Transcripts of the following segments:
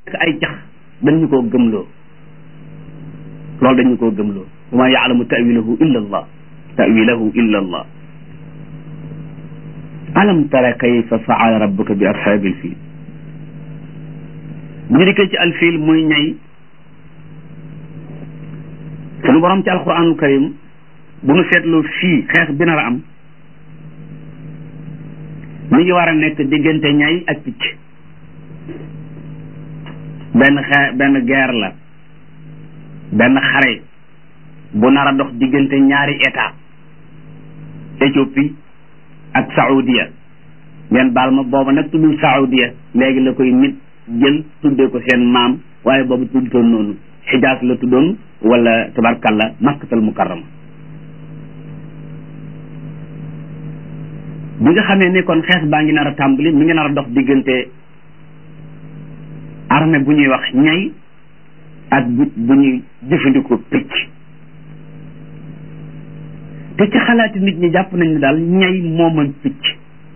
ay cax dañu koo gëmloo loolu dañu koo gëmloo wa ma yaalamu tawilahu illa allah tawilahu illa allah alam tara kayfa faala rabbuka bi ashaabil fiil bu ñu dikkee ci alfiil muy ñay sunu borom ci alquranul karim bu nu seetloo fii xeex bi nar a am mi ngi war a nekk diggante ñay ak picc benn xee benn guerre la benn xare bu nar a dox diggante ñaari état Éthiopie ak Saoudia ngeen baal ma booba nag tuddul Saoudia léegi la koy nit jël tuddee ko seen maam waaye boobu tuddutoon noonu xijaas la tuddoon wala tabarkalla makkatal mukarrama bi nga xamee ni kon xeex baa ngi nar a tàmbali mi ngi nar a dox diggante armée bu ñuy wax ñay ak bu bu ñuy jëfandikoo picc te ci xalaati nit ñi jàpp nañ ne daal ñay moo mën picc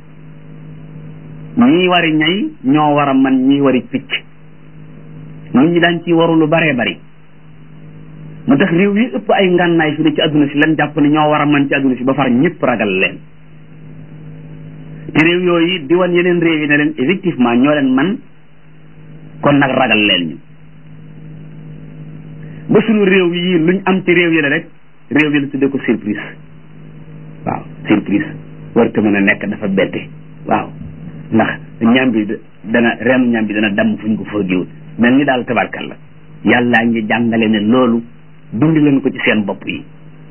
ñii wari ñay ñoo war a man ñii wari picc nit ñi daan ci waru lu baree bari mu tax réew yi ëpp ay ngànnaay fi ne ci adduna si lan jàpp ne ñoo war a man ci adduna si ba far ñëpp ragal leen te réew yooyu di wan yeneen réew yi ne leen effectivement ñoo leen man kon nag ragal leen ñu ba suñu réew yi luñ am ci réew yi la rek réew yi la tuddee ko surprise waaw surprise war te mën a nekk dafa bette waaw ndax ñam bi dana reenu ñam bi dana damm fuñ ko foogiwul mel ni daal tabarkal la yàllaa ngi jàngale ne loolu dund leen ko ci seen bopp yi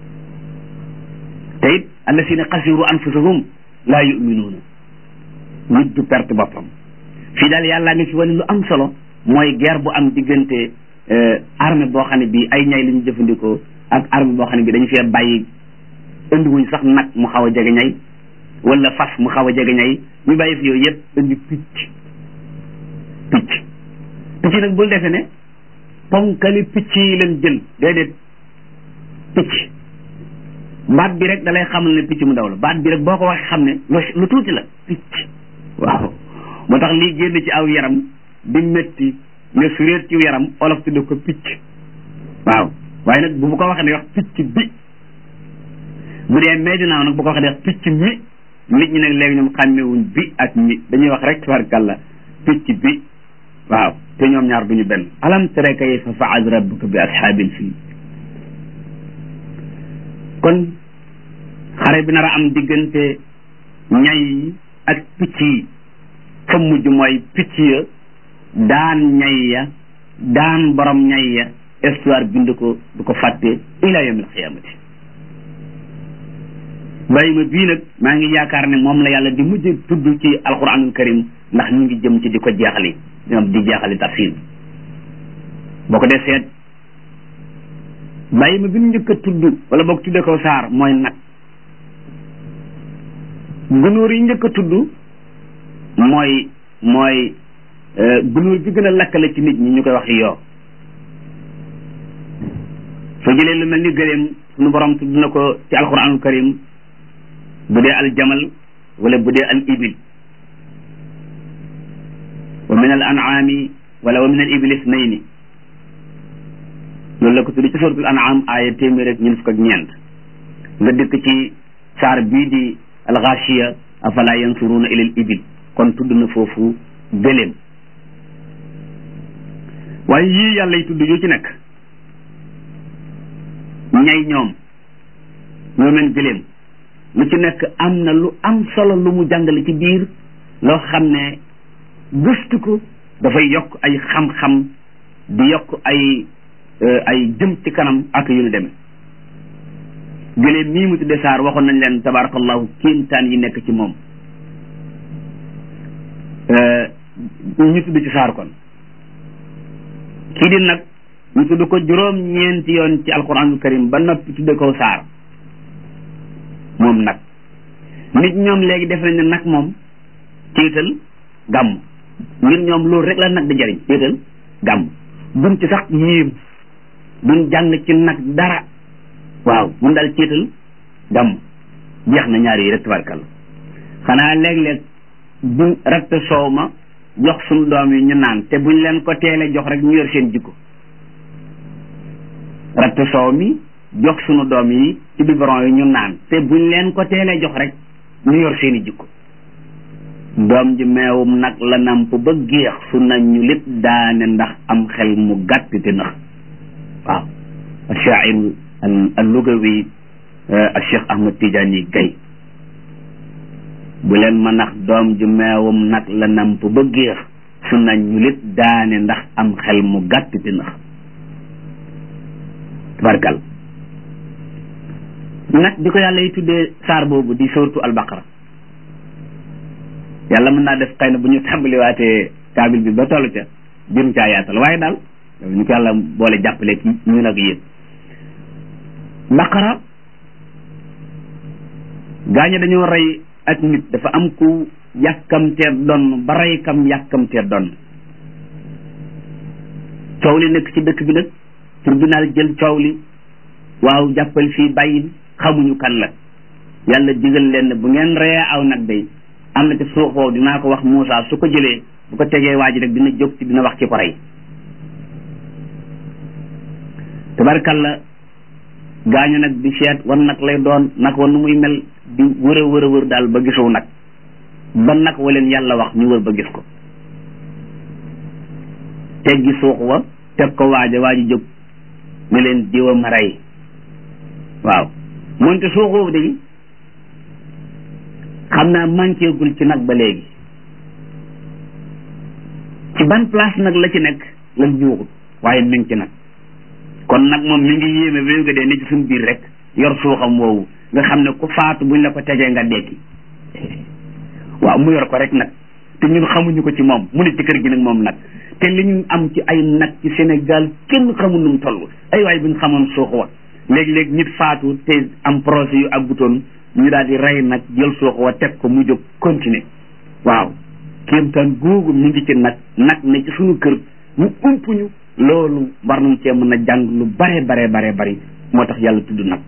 te it allasina xasiru anfusahum laa yuminuuna nit du perte boppam fii daal yàllaa ngi fi wane lu am solo mooy guerre bu am diggante armée boo xam ne bii ay ñay la ñu jëfandikoo ak armée boo xam ne bii dañu fee bàyyi indi wuñ sax nag mu xaw a jege ñay wala fas mu xaw a jege ñay ñu bàyyi fi yooyu yëpp indi picc picc picc nag bul defe ne ponkali picc yi leen jël déedéet picc baat bi rek dalay xamal ne picc mu ndaw la baat bi rek boo ko waxee xam ne lu tuuti la picc waaw moo tax lii génn ci aw yaram di métti ne suréet ci yaram olof tudde ko picc waaw waaye nag bu bu ko waxee ne wax picc bi bu dee may dinaaw nag bu ko waxee ne wax picc mi nit ñi nag léegi ñoom xàmmewuñ bi ak mi dañuy wax rek tabarkàlla picc bi waaw te ñoom ñaar duñu benn alam tara kayfa faala rabbuka bi ashaabil fiil kon xare bi nar a am diggante ñay yi ak picc yi fa mujj mooy picc ya daan ñay ya daan borom ñay ya histoire bind ko du ko fàtte ila yawmil xiyaamati bàyyi ma bii nag maa ngi yaakaar ne moom la yàlla di mujj tudd ci alquranul karim ndax ñu ngi jëm ci di ko jeexali ñoom di jeexali tafsir bi boo ko dee seet bàyyi ma bi ñu njëkk a tudd wala boog tudde ko saar mooy nag gunóor yi njëkk a tudd mooy mooy gunóor bi gën a lakkale ci nit ñi ñu koy wax yoo soo jëlee lu mel ni gëléem suñu borom tudd na ko ci alquranul karim bu dee al jamal wala bu dee al ibil wa min al an'ami wala wa min al ibil isnayni loolu la ko tudd ci suratul an'am aaya téeméer ak ñeent fukk ak ñeent nga dëkk ci saar bii di al ghashiya afala yansuruna ila al ibil kon tudd na foofu gëléem waaye yii yàlla yi tudd yu ci nekk ñay ñoom ñoo meen gëléem lu ci nekk am na lu am solo lu mu jàngale ci biir loo xam ne gëstu ko dafay yokk ay xam-xam di yokk ay ay jëm ci kanam ak yu ñu demee gëléem mii mu tudde saar waxoon nañ leen tabarakallahu kéemtaan yi nekk ci moom ñu tudd ci saar kon kii di nag ñu tudd ko juróom ñeenti yoon ci alquranul karim ba noppi tudde ko saar moom nag nit ñoom léegi def nañ ne nag moom ciital gàmm ngir ñoom loolu rek la nag di jariñ ciital gàmm duñ ci sax yéem duñ jàng ci nag dara waaw mun daal ciital gàmm jeex na ñaar yi rek tabarkalla xanaa léeg-léeg bu ratt soow ma jox suñu doom yi ñu naan te buñ leen ko teelee jox rek ñu yor seen jikko ratt soow mi jox suñu doom yi ci biberon yi ñu naan te buñ leen ko teelee jox rek ñu yor seen i jikko doom ji meewum nag la namp ba géex su nañ ñu lépp daane ndax am xel mu gàtt te nax waaw ashairu al lugawi al cheikh ahmad tidiane gay bu leen ma nax doom ji meewum nag la namp ba géex su nañ ñu lépp daane ndax am xel mu gàtt te nax tabarkal nag di ko yàlla yi tuddee saar boobu di suratu albaqara yàlla mën naa def xëy na bu ñu tàmbaliwaatee kaabil bi ba toll ca jëm caa yaatal waaye daal ñu ko yàlla boole jàppale ci ñu nag yéen baqara gaañe dañoo rey ak nit dafa am ku yàkkamtee donn ba rey kam yàkkamtee donn coow li nekk ci dëkk bi nag tribunal jël coow li waaw jàppal fii bàyyil xamuñu kan la yàlla digal leen bu ngeen reyee aw nag day am na ci suux woowu dinaa ko wax Moussa su ko jëlee bu ko tegee waa ji rek dina jóg ci dina wax ci ko rey tabarkalla gaañu nag di seet wan nag lay doon nag wa nu muy mel di wër a wër a wër daal ba gisu nag ba nag wa leen yàlla wax ñu wër ba gis ko teggi suux wa teg ko waaja waa ji jóg ne leen diwa ma rey waaw moonte suux woowu de xam naa manqué gul ci nag ba léegi ci ban place nag la ci nekk lan ñuuxut waaye mi ngi ci nag kon nag moom mi ngi yéeme ba nga dee ne ci suñu biir rek yor suuxam woowu nga xam ne ku faatu buñ la ko tegee nga dekki waaw mu yor ko rek nag te ñun xamuñu ko ci moom mu ne ci kër gi nag moom nag te li ñu am ci ay nag ci Sénégal kenn xamul nu mu toll ay waay buñ xamoon suux wa léegi-léegi nit faatu te am projet yu àggutoon ñu daal di rey nag jël suux wa teg ko mu jóg continuer waaw kéemtaan googu mi ngi ci nag nag ne ci suñu kër mu umpuñu loolu war nañ cee mën a jàng lu bare bare bare bari moo tax yàlla tudd nag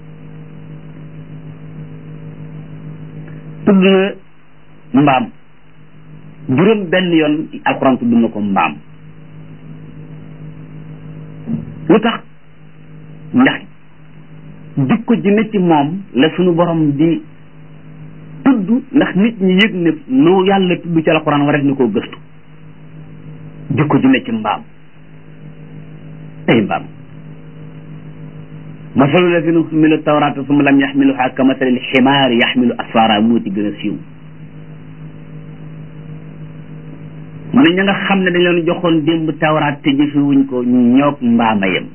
tudd na mbaam juróom benn yoon alxuraan tudd na ko mbaam lu tax ndax jikko ji ne ci moom la suñu borom di tudd ndax nit ñi yëg ne lu yàlla tudd ci alxuraan war na koo gëstu jikko ji ne ci mbaam ay mbaam masalu lazina xamilu tawrata summa lam yaxmiluha ka masalil ximaari yaxmilu asfara moo ci gën a siiw mu ne ña nga xam ne dañ leen joxoon démb tawraat te jëfewuñ ko ñoog mbaama yem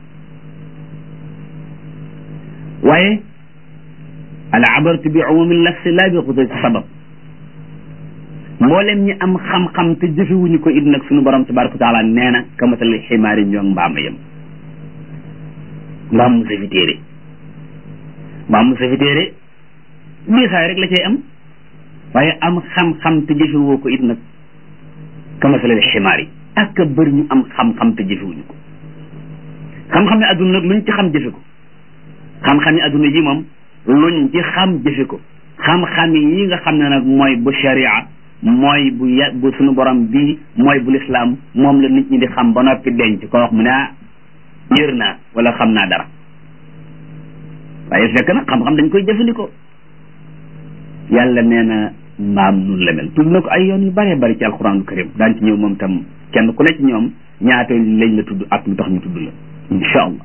waaye al abaratu bi umumi lafsi laa bi xudati sabab mboolem ñi am xam-xam te jëfewuñu ko it nag suñu borom tabaraka wa taala nee na ka masalil ximaari ñoog mbaama yem mbaam mu safi téere mbaam mu safi téere diisaay rek la cay am waaye am xam-xam te jëfewoo ko it nag kamasalal ximaar yi ak bëri ñu am xam-xam te jëfewuñu ko xam-xam ne adduna nag luñ ci xam jëfe ko xam-xam yi adduna ji moom luñ ci xam jëfe ko xam-xam yi nga xam ne nag mooy bu sharia mooy bu ya bu suñu borom bii mooy bu lislaam moom la nit ñi di xam ba noppi denc ko wax mu ne ah yër naa wala xam naa dara waaye fekk nag xam-xam dañ koy jëfandikoo yàlla nee na mbaam nun la mel tudd na ko ay yoon yu bëree bëri ci alxuraanul karim daan ci ñëw moom tam kenn ku nekk ñoom ñaata lañ la tudd ak lu tax ñu tudd la insha allah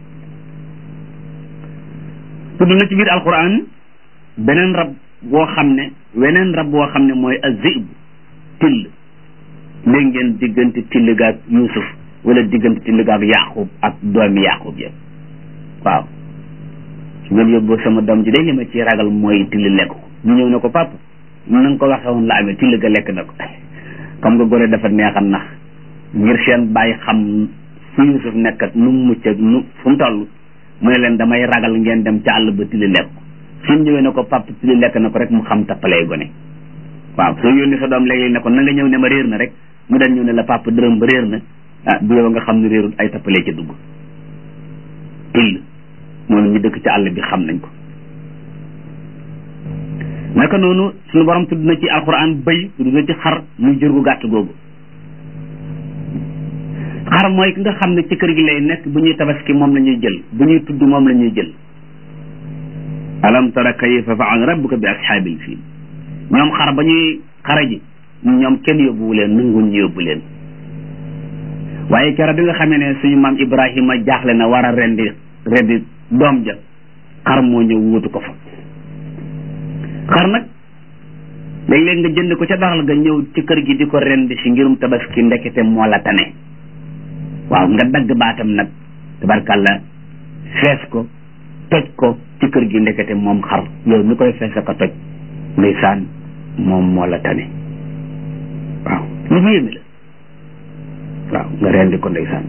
tudd na ci biir alxuraan beneen rab boo xam ne weneen rab boo xam ne mooy azib till léegi ngeen diggante till gaag yusuf wala diggante till gaag yaqub ak doomi yaqub ya waaw su ngeen yóbboo sama doom ji day li ma ci ragal mooy till lekk ko ñu ñëw ne ko papa na nga ko waxe woon la amee till ga lekk na ko comme nga gone dafa neexam nax ngir seen bàyyi xam fu Yusuf nekk ak nu mu mucc ak nu fu mu toll mu ne leen damay ragal ngeen dem ca àll ba till lekk ko suñ ñëwee ne ko papa till lekk na ko rek mu xam tappalee gone waaw soo yónni sa doom léeg-léeg ne ko na nga ñëw ne ma réer na rek mu dañ ñëw ne la papa dërëm ba réer na ah bu yow nga xam ne réerul ay tappalee ca dugg till moom ñu dëkk ci àll bi xam nañ ko naka noonu suñu borom tudd na ci alquran bëy tudd na ci xar muy jur gu gàtt googu xar mooy ki nga xam ne ci kër gi lay nekk bu ñuy tabaski moom la ñuy jël bu ñuy tudd moom la ñuy jël alam tara kayfa faal rabbuka bi ashaabil fiil ñoom xar ba ñuy xara ji ñoom kenn yóbbuwu leen nanguñ ñu yóbbu leen waaye keroog bi nga xamee ne suñu maam Ibrahima jaaxle na war a rendi rendi doom ja xar moo ñëw wuutu ko fa xar nag léeg-léeg nga jënd ko ca daral ga ñëw ci kër gi di ko rendi si ngirum tabaski ndekete moo la tane waaw nga dagg baatam nag tabarkàlla fees ko toj ko ci kër gi ndekete moom xar yow mi koy fees ko toj ndeysaan moom moo la tane waaw lu fa yéeme la waaw nga rendi ko ndeysaan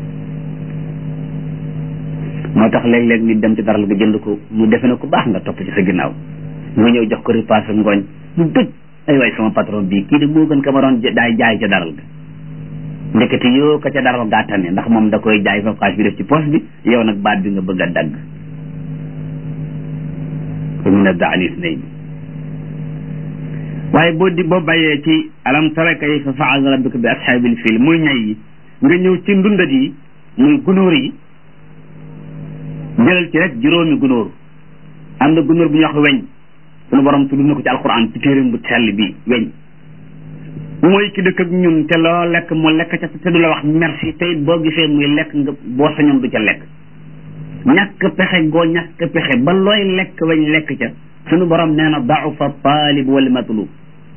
moo tax léeg-léeg nit dem ci daral ga jënd ko mu defe na ko baax nga topp ci sa ginnaaw nga ñëw jox ko repas ak ngooñ mu bëgg ay waay sama patron bii kii de moo gën ka ma doon daay jaay ca daral ga ndekete yoo ka ca daral gaa tane ndax moom da koy jaay fa xaalis bi def ci poche bi yow nag baat bi nga bëgg a dagg fa min ad-da'ni ithnayn waaye boo di boo bàyyee ci alam tara kayfa fa'ala rabbuka bi ashaabil fiil muy ñay yi nga ñëw ci ndundat yi muy gunóor yi jëlal ci rek juróomi gunóor am na gunóor bu ñuy wax weñ sunu borom tudd na ko ci alquran ci téeréem bu sell bi weñ mooy ki dëkk ak ñun te loo lekk mu lekk ca te du la wax merci te it boo gisee muy lekk nga boo sañoon du ca lekk ñàkk pexe goo ñàkk pexe ba looy lekk weñ lekk ca sunu borom nee na da'ufa taalib wal matlub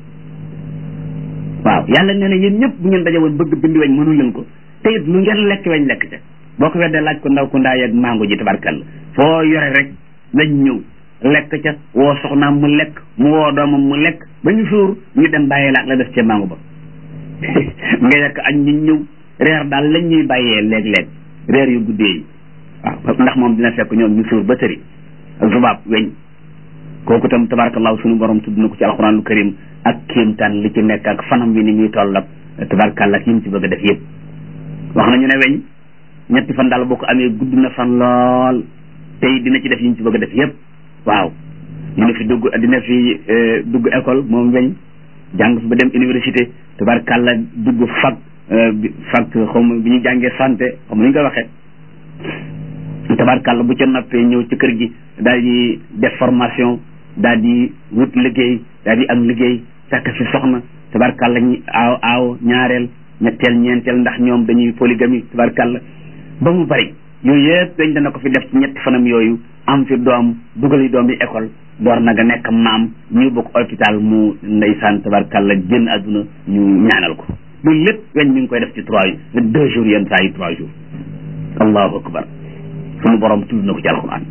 waaw yàlla nee na yéen ñëpp bu ngeen daje woon bëgg bind weñ mënu leen ko te it lu ngeen lekk weñ lekk ca boo ko weddee laaj ko ndaw ku ndaay ak mango ji tabarkalla foo yore rek weñ ñëw lekk ca woo soxnaam mu lekk mu woo doomam mu lekk ba ñu suur ñu dem bàyyee laak la def ca mango ba nga yekk añ ñu ñëw reer daal lañ ñuy bàyyee léeg-léeg reer yu guddee yi waaw ndax moom dina fekk ñoom ñu suur ba tëri zubaab weñ kooku tam tabarakallahu sunu borom tudd na ko ci alxuraanul karim ak kéemtaan li ci nekk ak fanam wi ni muy toll ak tabarakalla ak yi mu ci bëgg a def yëpp wax nañu ne weñ ñetti fan daal boo ko amee gudd na fan lool tey dina ci def yi mu ci bëgg a def yëpp waaw dina fi dugg dina fi dugg école moom weñ jàng fi ba dem université tabarakalla dugg fac fac xaw ma bi ñu jàngee santé xaw ma ni ñu koy waxee tabarakalla bu ca noppee ñëw ci kër gi daal di def formation daal di wut liggéey daal di am liggéey fekk fi soxna tabarakalla ñi aaw aaw ñaareel ñetteel ñeenteel ndax ñoom dañuy polygamie tabarakalla ba mu bari yooyu yëpp dañ dana ko fi def ci ñetti fanam yooyu am fi doom dugal yi doom yi école door na nga nekk maam ñu bokk hôpital mu ndeysaan tabarakalla génn àdduna ñu ñaanal ko loolu lépp weñ mi ngi koy def ci trois deux jours yenn saa yi trois jours allahu akbar sunu borom tudd na ko ci alquran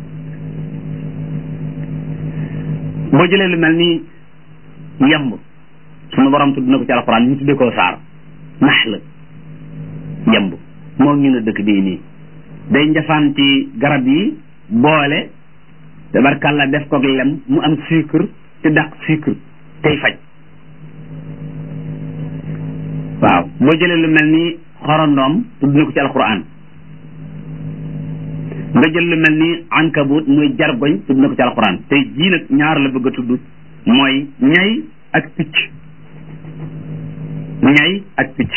boo jëlee lu mel ni yemb sunu borom tudd na ko ci alquran ñu tuddee ko saar nax la yemb moo ñu ne dëkk bii nii day njafaan ci garab yi boole tabarkàlla def ko lem mu am sucre te dàq sucre tey faj waaw boo jëlee lu mel ni xorondoom tudd na ko ci alquran nga jël lu mel ni ankabut muy jargoñ tudd na ko ci alquran tey jii nag ñaar la bëgg a tudd mooy ñay ak picc ñay ak picc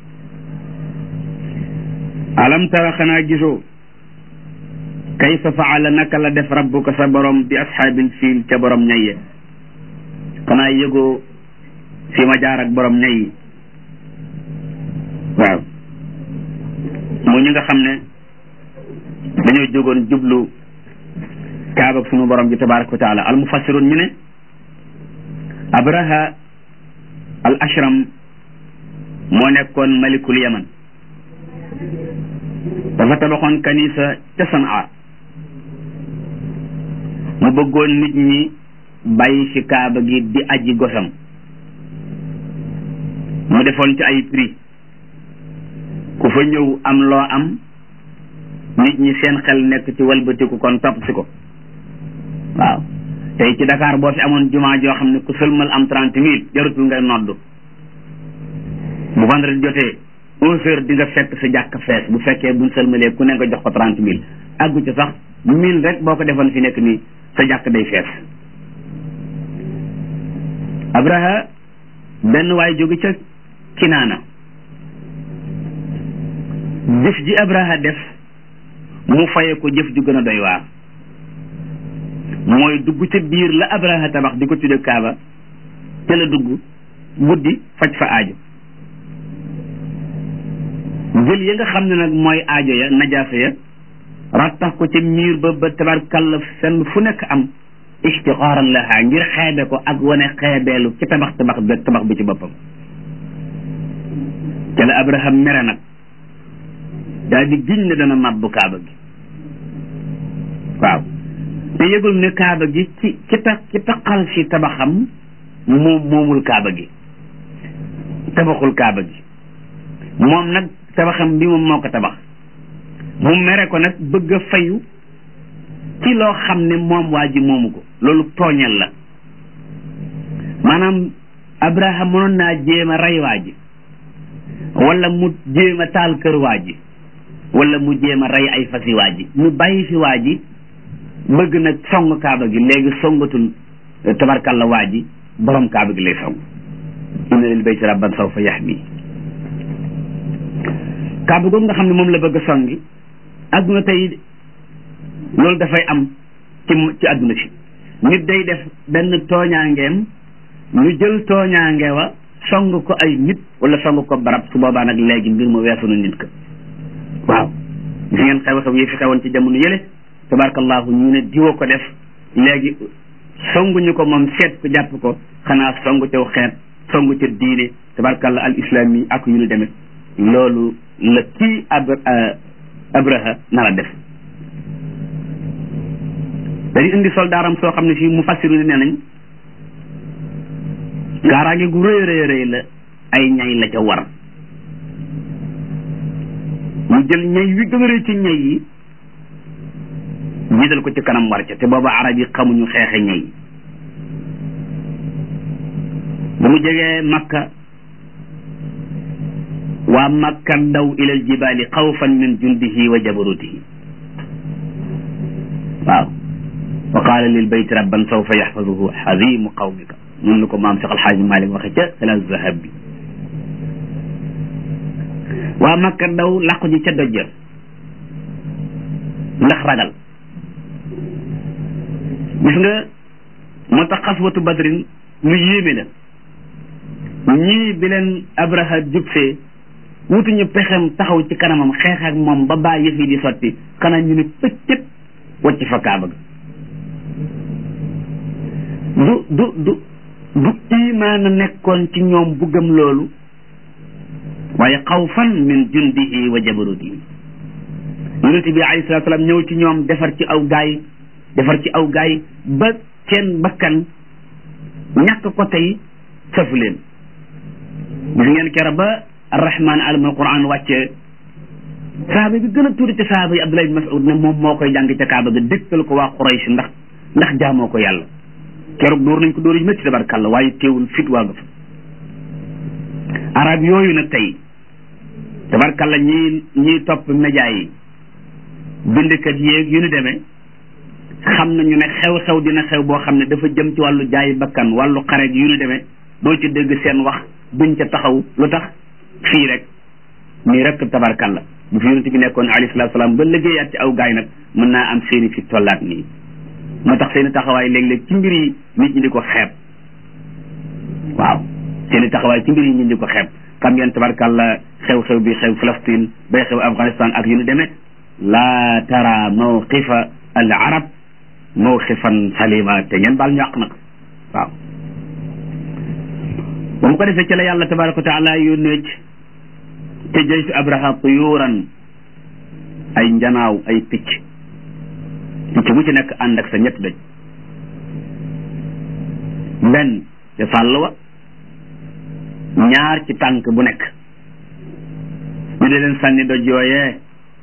alam tara xanaa gisoo kayfa faala naka la def rabbuka sa borom bi ashaabil fiil ca borom ñayye xanaa yëgoo fi ma jaar ak borom ñay yi waaw mu ñu nga xam ne dañoo jógoon jublu kaaba ak sunu borom bi tabaraka wa taala al mufassirun ñu ne abraha al ashram moo nekkoon malikul yaman dafa tabaxoon kanisa ca sanaa mu bëggoon nit ñi bàyyi fi kaaba gi di aji gosam mu defoon ci ay prix ku fa ñëw am loo am nit ñi seen xel nekk ci walbatiku kon topp si ko waaw tey ci Dakar boo fi amoon jumaa joo xam ne ku sëlmal am trente mille jarutul ngay noddu bu vendredi jotee onze heures di nga fekk sa jàkk fees bu fekkee buñ sëlmalee ku ne nga jox ko trente mille àggu ci sax mille rek boo ko defoon fi nekk nii sa jàkk day fees abraha benn waay jóge ca kinaana jëf ji abraha def mu faye ko jëf ju gën a doy waar mooy dugg ca biir la abraha tabax di ko tudde kaaba te la dugg guddi faj fa aajo jël ya nga xam ne nag mooy aajo ya najaasa ya rattax ko ca miir ba ba tabarkalla fenn fu nekk am istixaaran laha ngir xeebe ko ak wane xeebeelu ci tabax tabax bi tabax bi ci boppam ca la abraham mere nag daal di giñ ne dana màbbu kaaba gi waaw te yëgul ne kaaba gi ci ci tax ci taxal si tabaxam moom moomul kaaba gi tabaxul kaaba gi moom nag tabaxam bi moom moo ko tabax mu mere ko nag bëgg a fayu ci loo xam ne moom waa ji moomu ko loolu tooñal la maanaam abraham mënoon naa jéem a rey waa ji wala mu jéem a taal kër waa ji wala mu jéem a rey ay fasi waa ji mu bàyyi fi waa ji bëgg nag song kaaba gi léegi songatul tabarkalla waa ji borom kaaba gi lay song inna lil bayti rabban sawfa yahmi kaaba googu nga xam ne moom la bëgg a songi adduna tey loolu dafay am ci ci adduna si nit day def benn tooñaangeem ñu jël tooñaange wa song ko ay nit wala song ko barab su boobaa nag léegi mbir ma weesu na nit ka waaw gis ngeen xew-xew yi fi xewoon ci jamono yële tabarakallahu ñu ne diwa ko def léegi songuñu ko moom seet ko jàpp ko xanaa songu tew xeet songu ca diine tabarakallah al islam yi ak yu ñu demee loolu la kii ab abraha nar a def dañu indi soldaaram soo xam ne fii mu fassiru ne nee nañ kaaraange gu rëy rëy rëy la ay ñay la ca war mu jël ñay wi gën a rëy ci ñay yi jiital ko ci kanam war ca te booba arab yi xamuñu xeexe ñay bu mu jegee makka waa makka daw ilal jibaali xawfan min jundihi wa jabarutihi waaw wa qaala lil bayti rabban sawfa yaxfaduhu xadimu qawmika noonu la ko maam Cheikh Alxaaji Malik waxe ca xilaas zahab bi waa makka daw làqu ji ca dojja ndax ragal gis nga moo tax xaswatu badrin lu yéeme la ñii bi leen abraha jubsee wutuñu pexem taxaw ci kanamam xeex ak moom ba baa yëf yi di sotti xanaa ñu ne pëccët wacc fa kaaba ga du du du du imaan a nekkoon ci ñoom bu gëm loolu waaye xawfan min jundihi wa jabarutihi yonente bi alayhi salatu salaam ñëw ci ñoom defar ci aw gaay defar ci aw gaay ba seen bakkan ñàkk ko tey safu leen gis ngeen kera ba arrahman alam alquran wàcce sahaaba bi gën a tuuti ci sahaaba yi abdullah ibn mas'ud ne moom moo koy jàng ca kaaba ga dégtal ko waa quraysh ndax ndax jaamoo ko yàlla keroog dóor nañ ko dóor yu métti tabarkàlla waaye teewul fit waa nga fa arab yooyu nag tey tabarkàlla ñii ñiy topp média yi bindkat yéeg yu ñu demee xam nañu ne xew-xew dina xew boo xam ne dafa jëm ci wàllu jaay bakkan wàllu xare yu ñu demee doo ci dégg seen wax duñ ca taxaw lu tax fii rek nii rek tabarkalla bu fi yonent bi nekkoon alayhi salaatu salaam ba liggéeyaat ci aw gaay nag mën naa am seeni fi tollaat nii moo tax seeni taxawaay léeg-léeg ci mbir yi nit ñi di ko xeeb waaw seeni taxawaay ci mbir yi nit ñi di ko xeeb xam ngeen tabarkalla xew-xew bi xew Palestine bay xew Afghanistan ak yu ñu demee laa tara mawqifa al arab mawqifan salima te ngeen baal ñu àq nag waaw ba mu ko defee ci la yàlla tabaraka wa taala yónnee ci te jëy fi abraha tuyuuran ay njanaaw ay picc picc bu ci nekk ànd ak sa ñett doj benn ca sàll wa ñaar ci tànk bu nekk ñu di leen sànni doj yooyee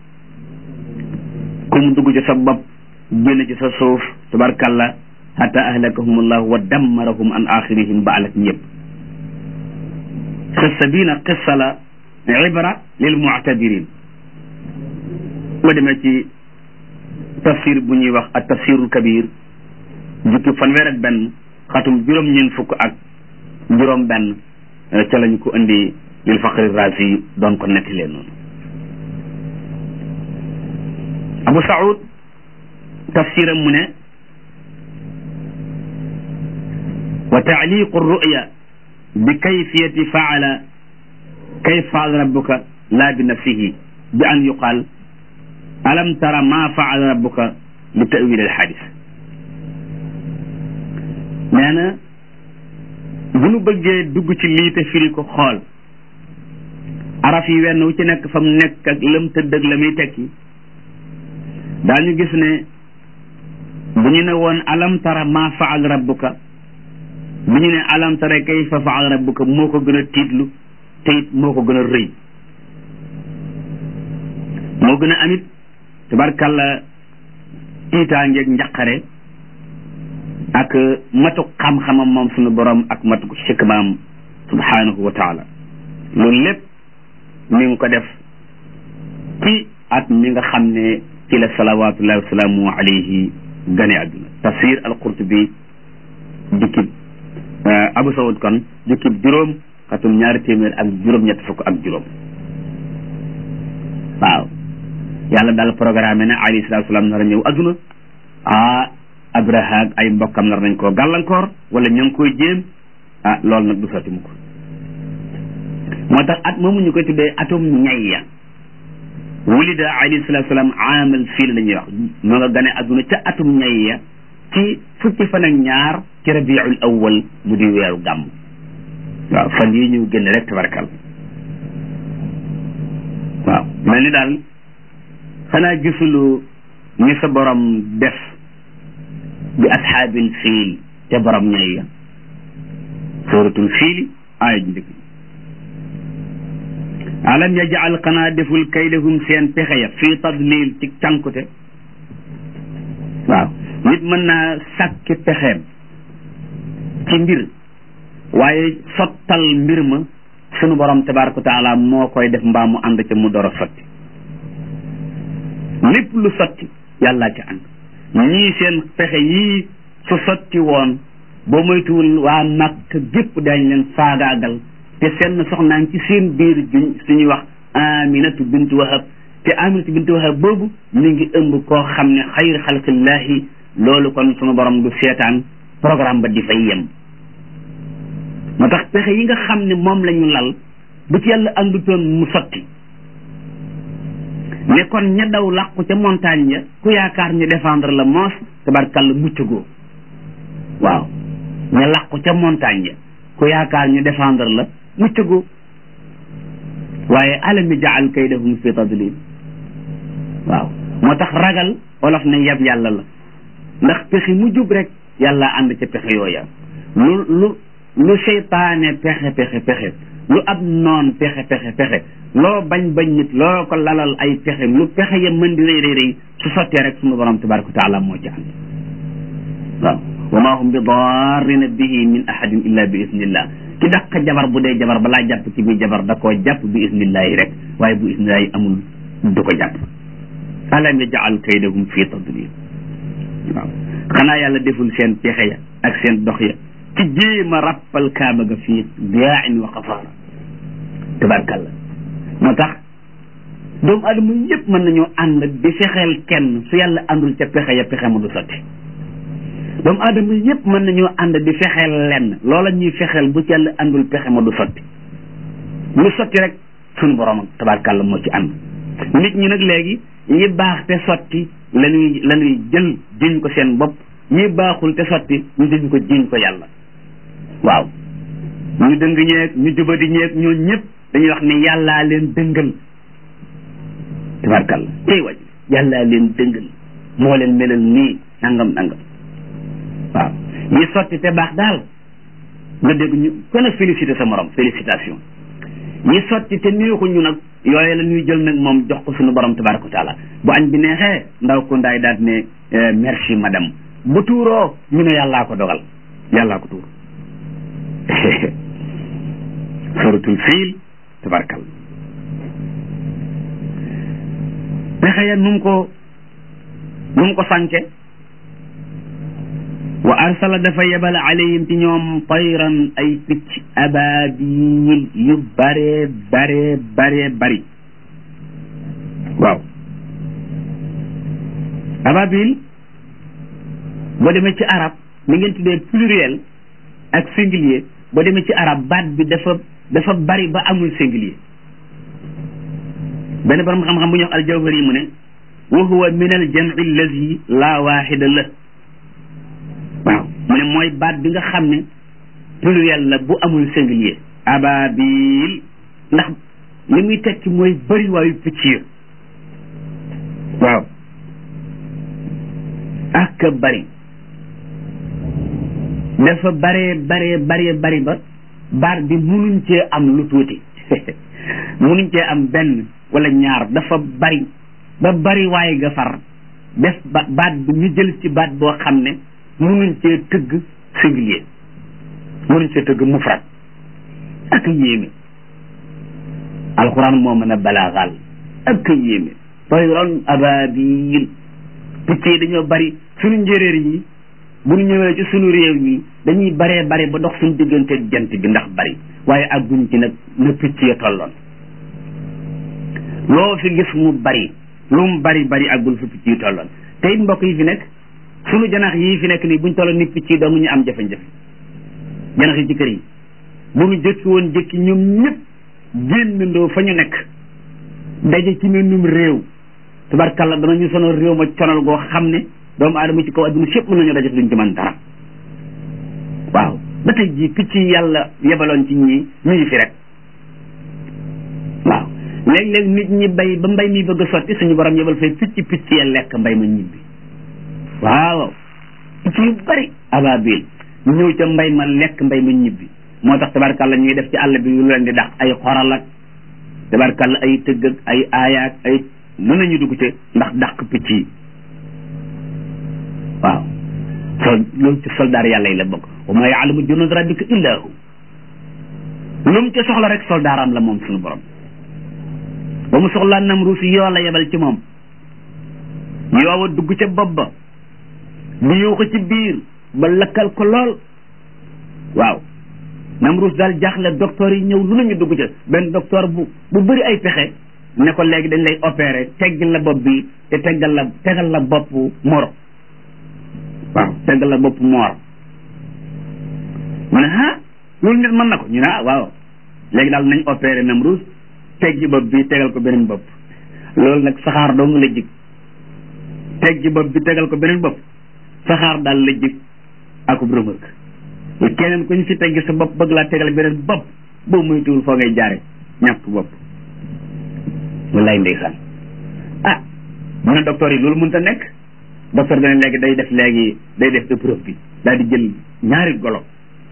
ku mu dugg ci sa bopp génn ci sa suuf tabarkalla hatta ahlakahum allahu wa dammarahum an axirihim ba alak ñëpp xissa bii nag xissa la ibra lil muctabirin boo demee ci tafsir bu ñuy wax ak tafsirul kabir jukki fanweer ak benn xatum juróom-ñeent fukk ak juróom benn ca lañu ko indi lil faqri razi doon ko netti leen noonu abu saud tafsiram mu ne wa taaliqu ruya bi kayfiyati faala kayf faala rabbuka laa bi nafsihi bi an yuqaal alam tara ma faala rabbuka li tawil al xadis nee na bu nu bëggee dugg ci lii te firi ko xool araf yi wenn wu ci nekk fa mu nekk ak lëm tëdd ak la muy tekki daañu gis ne bu ñu ne woon alam tara ma faal rabbuka bu ñu ne alam tara kayfa faal rabbuka moo ko gën a tiitlu te it moo ko gën a rëy moo gën a amit tabarkàlla tiitaangeeg njaqare ak matuk xam-xamam moom suñu borom ak matuk xikmaam subhanahu wa taala loolu lépp mi ngi ko def ci at mi nga xam ne ci la salawatullahi wasalaamu alayhi gane àdduna tafsir al-Qurtubi jukkib Abu Saoud kon jukkib juróom xatum ñaari téeméer ak juróom-ñett fukk ak juróom waaw yàlla daal programme ne alayhi salatu wasalaam nar a ñëw àdduna ah Abraha ak ay mbokkam nar nañ koo gàllankoor wala ña ngi koy jéem ah loolu nag du sotti mu ko moo tax at moomu ñu koy tuddee atum ñayya wulida alayhi salatu salaam aamal fiil la ñuy wax moo nga gane adduna ca atum ñayya ci fukki fan ak ñaar ci rabiul awwal mu di weeru gàmm waaw fan yi ñu génn rek tabarkal waaw mel ni daal xanaa gisulu ni sa borom def bi ashaabil fiil te borom ñayya suratul fiili aaya ji njëkk alam yajal xanaa deful kaydahum seen pexe ya fii tadlil ci cànkute waaw nit mën naa sàkki pexeem ci mbir waaye sottal mbir ma sunu borom tabaraka wa taala moo koy def mbaa mu ànd ca mu door a sotti lépp lu sotti yàllaa ci ànd ñii seen pexe yii su sotti woon boo moytuwul waa Makka gépp dañ leen faagaagal te seen soxnaan ci seen biir juñ suñuy wax aminatu bintu wahab te aminatu bintu wahab boobu mi ngi ëmb koo xam ne xayr xalqillahi loolu kon sunu borom du seetaan programme ba di fay yem moo tax pexe yi nga xam ne moom la ñu lal bu ci yàlla àndutoon mu sotti ne kon ña daw làqu ca montagne ya ku yaakaar ñu défendre la moos tabarkàlla muccagoo waaw ña làqu ca montagne ya ku yaakaar ñu défendre la muccagoo waaye alami jaal kaydahum fi tadlil waaw moo tax ragal olof ne yab yàlla la ndax pexe mu jub rek yàlla ànd ca pexe yooya lu lu lu seytaane pexe pexe pexe lu ab noon pexe pexe pexe loo bañ bañ nit loo ko lalal ay pexe lu pexe ya mën di rëy rëy rëy su sottee rek sunu borom tabaraka wa taala moo ci ànd waaw wa ma hum bi darrina bihi min ahadin illa bi isnillah ki dàq jabar bu dee jabar balaa jàpp ci bi jabar da koo jàpp bi isnillahi rek waaye bu isnillahi amul du ko jàpp alam yaj'al kaydahum fi tadlil waaw xanaa yàlla deful seen pexe ya ak seen dox ya ci jéem a rappal kaaba ga fii diyaain wa xasaara tabarkalla moo tax doomu adama yëpp mën nañoo ànd di fexeel kenn su yàlla àndul ca pexe ya pexe ma du sotti doomu aadama yëpp mën nañoo ànd di fexeel lenn loola ñuy fexeel bu ci yàlla àndul pexe ma du sotti lu sotti rek sunu borom tabarkalla moo ci ànd nit ñi nag léegi ñi baax te sotti lañuy la ñuy jël jiñ ko seen bopp ñi baaxul te sotti ñu jëñ ko jiñ ko yàlla waaw ñu dëng ñeeg ñu jubadi ñeeg ñoo ñëpp dañuy wax ne yàllaa leen dëngal tabarkalla tey waj yàllaa leen dëngal moo leen melal nii nangam nangam waaw ñi sotti te baax daal nga dégg ñu kon a félicité sa morom félicitation ñi sotti te neexuñu nag yooyu la ñuy jël nag moom jox ko suñu borom tabaraka wa taala bu añ bi neexee ndaw ko ndaay daal ne merci madame bu tuuroo ñu ne yàllaa ko dogal yàllaa ko tuur suratul fiil tabarakal pexe ya nu mu ko nu mu ko sànke wa arsala dafa yebal alayhim ci ñoom tayran ay picc ababil yu bare bare bare bari waaw ababil boo demee ci arab mi ngeen tuddee pluriel ak singulier boo demee ci arab baat bi dafa dafa bari ba amul singulier benn borom xam-xam bu ñuy wax aljawhari yi mu ne wa huwa min al jam'i allazi la waxida la waaw mu ne mooy baat bi nga xam ne pluriel la bu amul singulier ababil ndax li muy tekki mooy bëri waayu picc yi waaw ak bari dafa baree baree baree bari ba baat bi munuñ cee am lu tuuti munuñ cee am benn wala ñaar dafa bari ba bari waaye nga far def ba baat bi ñu jël ci baat boo xam ne munuñ cee tëgg singulier munuñ cee tëgg mufrad ak yéeme alxuraan moo mën a balaaxal ak yéeme tayran ababil picc yi dañoo bari suñu njéeréer yi bu ñu ñëwee ci suñu réew yi dañuy baree bare ba dox suñu diggante jant bi ndax bari waaye àgguñ ci nag na picc ya tolloon loo fi gis mu bari lu mu bari bari àggul fi picc yi tolloon te it mbokk yi fi nekk suñu janax yii fi nekk nii buñ tolloon ni picc yi dong ñu am jafe-jafe janax yi ci kër yi bu ñu jëkki woon jëkki ñoom ñëpp génnandoo fa ñu nekk daje ci mennum réew tubarkalla danañu sonal réew ma conal goo xam ne doomu aadama ci kaw adduna sépp mën nañu daje duñ ci mën dara waaw ba tey jii picc yi yàlla yebaloon ci ñii ñu ngi fi rek waaw léeg-léeg nit ñi bay ba mbay mi bëgg a sotti suñu borom yebal fay picc picc ya lekk mbay ma ñibbi waaw picc yu bari ababil ñëw ca mbay ma lekk mbay ma ñibbi moo tax tabarkalla ñuy def ci àll bi lu leen di dàq ay xoral ak tabarkalla ay tëgg ak ay aayaak ay mën nañu dugg ci ndax dàq picc yi waaw sol loolu ci soldaar yàlla yi la bokk wa ma yaalamu junud rabbika illa hu lu mu ci soxla rek soldaaram la moom suñu borom ba mu soxlaa Namruus yoo la yebal ci moom yoowa dugg ca bopp ba di yuuxu ci biir ba lakkal ko lool waaw Namruus daal jaaxle docteur yi ñëw lu nañu dugg ca benn docteur bu bu bëri ay pexe ne ko léegi dañ lay opérer teggal la bopp bi te teggal la tegal la bopp moro waaw teggal la bopp moor mu ne ah loolu nit mën na ko ñu ne ah waaw léegi daal nañ opéré Namruus teggi bopp bi tegal ko beneen bopp loolu nag saxaar dong la jig teggi bopp bi tegal ko beneen bopp saxaar daal la jig akub rëmërk keneen ku ñu fi teggi sa bopp bëgg laa tegal beneen bopp boobu muy tuul foo ngay jaare ñàkk bopp wallaay ndeysaan ah mu ne docteur yi loolu mënut a nekk docteur bi ne léegi day def léegi day def épreuve bi daal di jël ñaari golo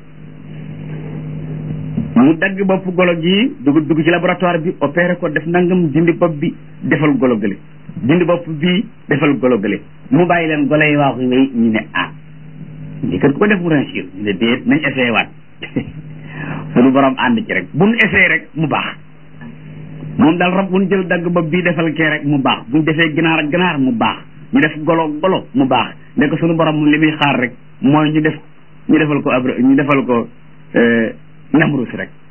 mu dagg bopp golo gi dugg dugg ci laboratoire bi opéré ko def nangam dindi bopp bi defal golo gële dindi bopp bi defal golo gële mu bàyyi leen golo yi waaxu wéy ñu ne ah lii kat ko def mu réussir ñu ne déet nañ essayé waat suñu borom ànd ci rek buñ essayé rek mu baax moom daal rab buñ jël dagg bopp bii defal kee rek mu baax buñ defee ginaar ak ginaar mu baax ñu def golo golo mu baax nekk suñu borom li muy xaar rek mooy ñu def ñu defal ko ab ñu defal ko Namruus rek